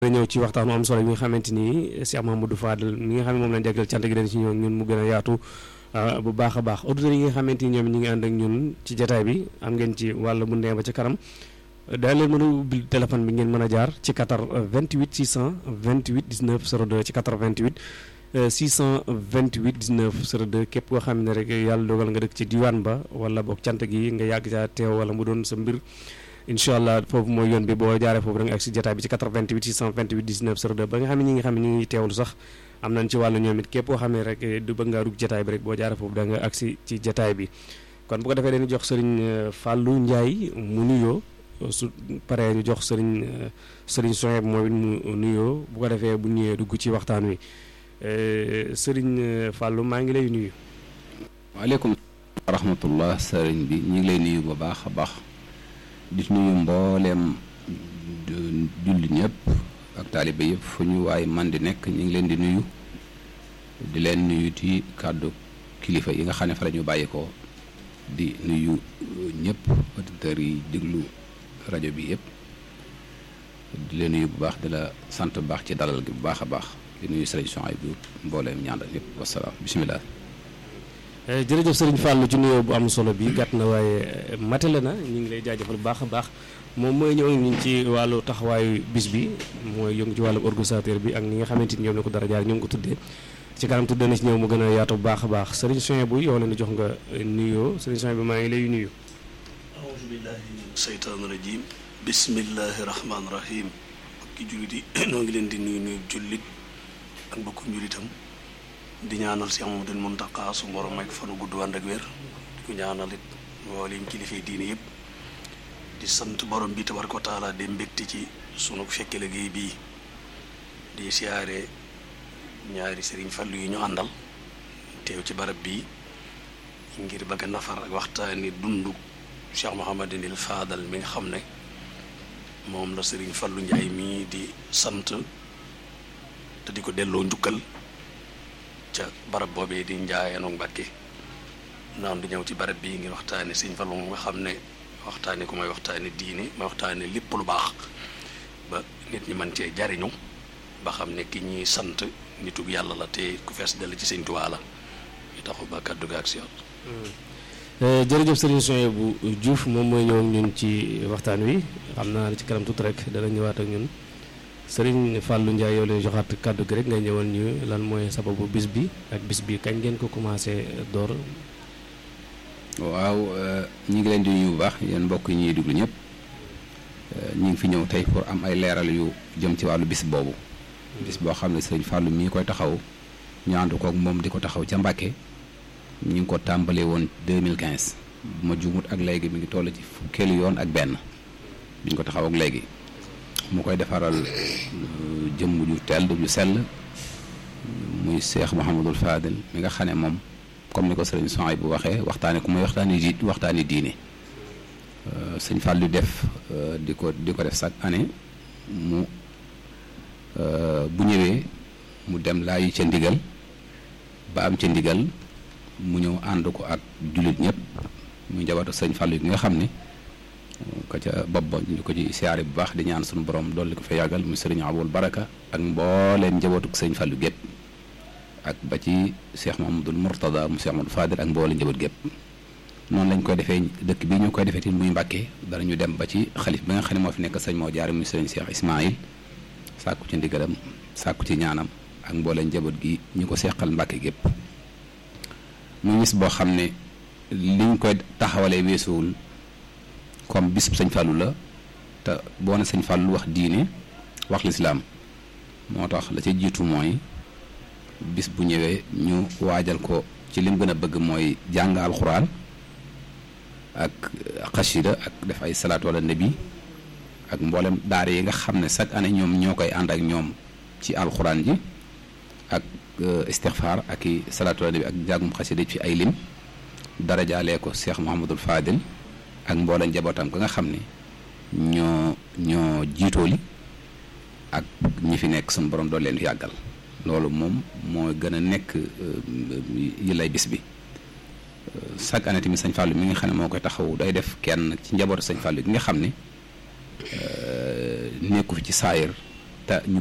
ñëw ci waxtaanu am solo bi nga xamante ni Cheikh Mahamadou Fadel mi nga xam ne moom lañ jagleel cant gi dañ ci ñëw ñun mu gën a yaatu bu baax a baax auditeurs yi nga xamante ni ñoom ñi ngi ànd ak ñun ci jataay bi am ngeen ci wàll bu ndee ba ca kanam daa leen mën a ubbil téléphone bi ngeen mën a jaar ci 4 28 628 19 02 ci 88 628 19 02 képp koo xam ne rek yàlla dogal nga dëkk ci diwaan ba wala boog cant gi nga yàgg caa teew wala mu doon sa mbir incha allah foofu mooy yoon bi boo jaaree foofu da nga ak si jotaay bi ci 88 628 19 02 ba nga xam ne ñi nga xam ne ñu ngi teewlu sax am nañ ci wàllu ñoom it képp koo xam ne rek du bëgg ngaa dugg jotaay bi rek boo jaaree foofu da nga ak si ci jotaay bi kon bu ko defee dañuy jox sëriñ Fallou Ndiaye mu nuyoo su paree ñu jox sëriñ sëriñ Soheb moom it mu nuyoo bu ko defee bu ñëwee dugg ci waxtaan wi sëriñ Fallou maa ngi lay nuyu. waaleykum wa rahmatullah sëriñ bi ñu ngi lay nuyu bu baax a baax. di nuyu mbooleem julli ñëpp ak taaliba yëpp fu ñu waaye man di nekk ñu ngi leen di nuyu di leen nuyu ci kàddu kilifa yi nga xam ne fa la ñu bàyyi ko di nuyu ñëpp auditeurs yi déglu rajo bi yëpp di leen nuyu bu baax di la sant bu baax ci dalal gi bu baax a baax di nuyu sëriñ Souhaïbou mbooleem ñaandal yëpp wasalaam bisimilah. jërëjëf sëriñ Fallou ci nuyoo bu am solo bi gàtt na waaye matale na ñu ngi lay jaajëfal bu baax a baax moom mooy ñëw ñu ci wàllu taxawaayu bis bi mooy yëngu ci wàllu organisateur bi ak ñi nga xamante ni ñoom la ko dara jaar ñu ngi ko tuddee ci kanam tuddee na ci ñëw mu gën a yaatu bu baax a baax sëriñ Souhaïbou yow la ñu jox nga nuyoo sëriñ Souhaïbou maa ngi lay nuyu. aouzu billahi min seytaani rajim bismillahi rahmaani rahim mbokki jullit yi noo ngi leen di nuyu nuyu jullit ak mbokku njullitam di ñaanal Cheikh Mamadou Mountakha su borom may fanu gudd ànd ak wér di ko ñaanal it mboolem kilifa diine yëpp di sant borom bi tabaraka wa taala di mbégte ci sunu fekke liggéey bii di siyaare ñaari sëriñ Fallu yi ñu àndal teew ci barab bii ngir bëgg a nafar ak waxtaani dundu Cheikh Mouhamadinil Fadal mi nga xam ne moom la sëriñ Fallu Njaay mii di sant te di ko delloo njukkal ca barab boobee di njaayanoo Mbàkke naan di ñëw ci barab bii ngir waxtaane sëñ Fallu nga xam ne waxtaane ko may waxtaane diine may waxtaane lépp lu baax ba nit ñi mën cee jariñu ba xam ne ki ñuy sant nitug yàlla la te ku fees dell ci sëñ Tuubaa la ñu taxu ba kàddu ga ak si jërëjëf sëriñ Souhaïbou Diouf moom mooy ñëw ak ñun ci waxtaan wi xam naa ci kanam tuuti rek dana ñëwaat ak ñun sëriñ Fallou Ndiaye yow lay joxaat kàddu gi rek ngay ñëwal ñu lan mooy sababu bis bi ak bis bi kañ ngeen ko commencé door. waaw ñi ngi leen di nuyu bu baax yéen mbokk yi ñuy déglu ñëpp ñu ngi fi ñëw tey pour am ay leeral yu jëm ci wàllu bis boobu. bis boo xam ne sëriñ Fallou mii koy taxaw ñu ànd koog moom di ko taxaw ca Mbàkke ñu ngi ko tàmbalee woon 2015 bu ma juumut ak léegi mi ngi toll ci fukkeelu yoon ak benn biñ ko taxaw ak léegi. mu koy defaral jëmm ju tell ju sell muy Cheikh Mouhamadul Fadel mi nga xam ne moom comme ni ko sëriñ Souhaïbou bu waxee waxtaane ku muy waxtaani di waxtaani diine sëñ Fallou def di ko di ko def chaque année mu bu ñëwee mu dem laayi ca ndigal ba am ca ndigal mu ñëw ànd ko ak jullit ñëpp muy njabootu sëñ Fallou yi nga xam ne ko ca bopp ba ñu ko ci siyaare bu baax di ñaan suñu borom dolli ko fa yàggal mu sëriñ Abul Baraka ak mbooleem njabootuk sëñ Fallu gépp ak ba ci Cheikh Mahamadul Mourtada mu Cheikh Mamadou Fadil ak mbooleem njaboot gépp noonu lañ koy defee dëkk bi ñu koy defee tamit muy Mbàkke dara ñu dem ba ci xalif bi nga xam ne moo fi nekk sëñ moo jaare muy sëriñ Cheikh Ismaïl sàkku ci ndigalam sàkku ci ñaanam ak mbooleem njaboot gi ñu ko seqal Mbàkke gépp muy bis boo xam ne liñ koy taxawalee weesuwul comme bis sëñ Fallou la te boo ne sëñ Fallou wax diine wax lislaam moo tax la ca jiitu mooy bis bu ñëwee ñu waajal ko ci lim gën a bëgg mooy jàng alxuraan ak xasida ak def ay salaatu wala nabi ak mboolem daara yi nga xam ne chaque année ñoom ñoo koy ànd ak ñoom ci alxuraan ji ak istixfaar ak i salaatu wala nabi ak jàngum xasida fi ay lim darajaalee ko Cheikh Mouhamadul Fadil ak mboolem njabootam ga nga xam ne ñoo ñoo jiitooli ak ñi fi nekk suñu borom doon leen fi yàggal loolu moom moo gën a nekk yi lay bis bi chaque année tamit sëñ Fallou mi nga xam ne moo koy taxaw day def kenn ci njabootu sëñ Fallou gi nga xam ne nekku fi ci saayir te ñu